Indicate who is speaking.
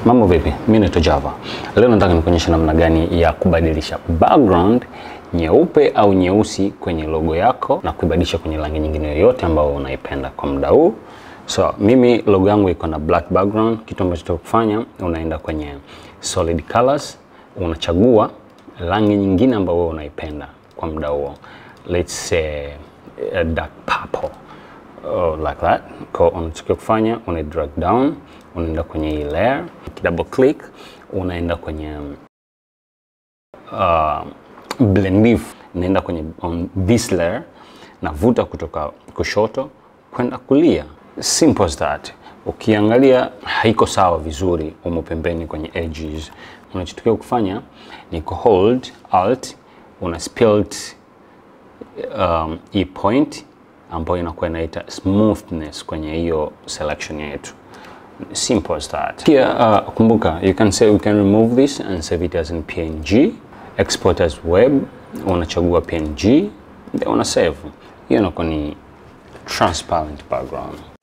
Speaker 1: Mambo vipi? Mimi naitwa Java. Leo nataka nikuonyesha namna gani ya kubadilisha background nyeupe au nyeusi kwenye logo yako na kuibadilisha kwenye rangi nyingine yoyote ambayo unaipenda kwa muda huu. So mimi logo yangu iko na black background. Kitu ambacho tutakufanya, unaenda kwenye solid colors, unachagua rangi nyingine ambayo wewe unaipenda kwa muda huo. Let's say a dark purple. Oh, like that. Kwa unachotakiwa kufanya una drag down, unaenda kwenye hii layer, double click, unaenda kwenye uh, blend if, naenda kwenye on this layer, navuta kutoka kushoto kwenda kulia. Simple as that. Ukiangalia haiko sawa vizuri umo pembeni kwenye edges. Unachotakiwa kufanya ni ku hold alt, una split um, hii point ambayo inakuwa inaita smoothness kwenye hiyo selection yetu. Simple as that. Pia uh, kumbuka you can say we can remove this and save it as in PNG, export as web, unachagua PNG, then una save. Hiyo inakuwa ni transparent background.